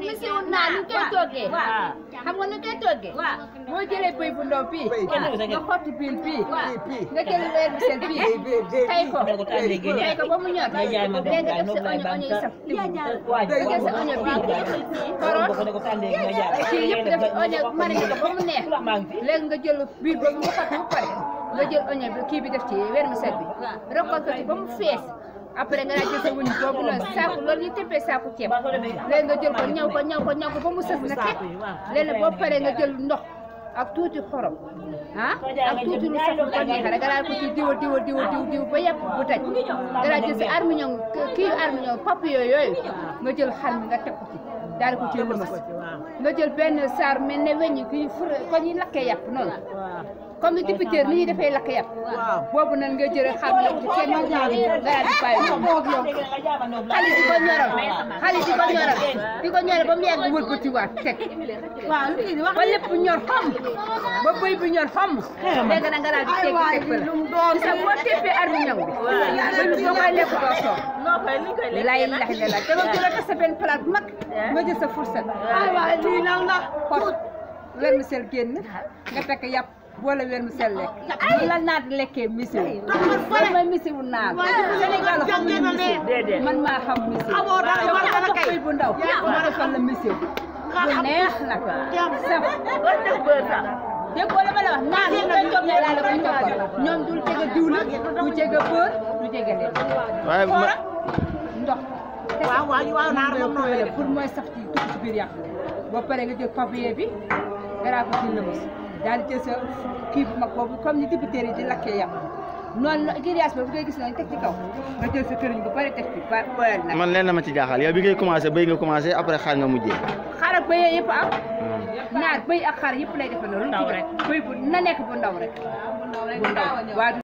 misiw naa nu koy toggee xam nga nu koy toggee boo jëlee bëy bu ndaw bii nga xotti biil bii nga jël weer bi seen bii tay ko tay ko ba mu ñor léegi nga def sa oño oño yi saf nga jël sa oño bii koroot kii yëpp def oño mariné ko ba mu neex léegi nga jël biir boobu nga xotti ba pare nga jël oño bi kii bi def ci weer mi set bi rokkal ko ci ba mu fees après nga daal jël sa wuñ boobu noonu saako loolu ñu tëppee saako ceeb léegi nga jël ko ñaw ko ñaw ko ñaw ko ba mu sës na teg léegi boo paree nga jël ndox ak tuuti xorom ah ak tuuti lu saf bu ko neexee rek nga daal ko ci diwa diwa diwa diw diw ba yëpp bu daj nga daal jël sa armiñon kii armiñon papillon yooyu nga jël xar mi nga teg ko ci daal ko ci lëmas nga jël benn saar mel ne weñ kii fur ko ñuy lakkee yàpp noonu comme ni dipiteer ni ñuy defee lakk yàpp boobu nag nga jël xam ne ci kenn ñu nga daal di bàyyi xale di ko ñoral xale di ko ñoral di ko ñoral ba mu yàgg wëlbati waat teg ba lépp ñor xam ba bëy bi ñor xam léegi nag nga daal di teg teg ba la sa boo teppee armiñon bi bëy bi boo koy lekk doo soof lay lax ne la te nga jël sa benn plat mag nga jël sa fourchette lii nag la xot vermicelle génn nga tekk yàpp boole weer mu sel lekk ñu la naat lekkee misiw loolu mooy misiwu naat Sénégal xamuñu misiw man maa xam misiw dama am bëy bu ndaw ma defal la misiw bu neex nag saf déggoo la ma la wax naat yi koy toggee laa la koy toggal ñoom dul jege diwlin du jege beurre du jege leen waaye ma ndox waaw waaw waaw naar moom noonu la pour mooy saf ci dugg ci biir yàq boo paree nga jël papier bi garaa ko ci lëmus daal di jël sa kii bu mag boobu comme ni dibiteer yi di lakkee yàpp noonu la grillage boobu ngay gis noonu teg ci kaw nga jël sa këriñ bu bari teg ci ba boyal nag man leen na ma ci jaaxal yow bi ngay commencé béy nga commencé après xaar nga mujjee xar ak bëy yëpp am naar bëy ak xar yëpp lay defandoo lu ci bëy bu na nekk bu ndaw rek bu ndaw waaw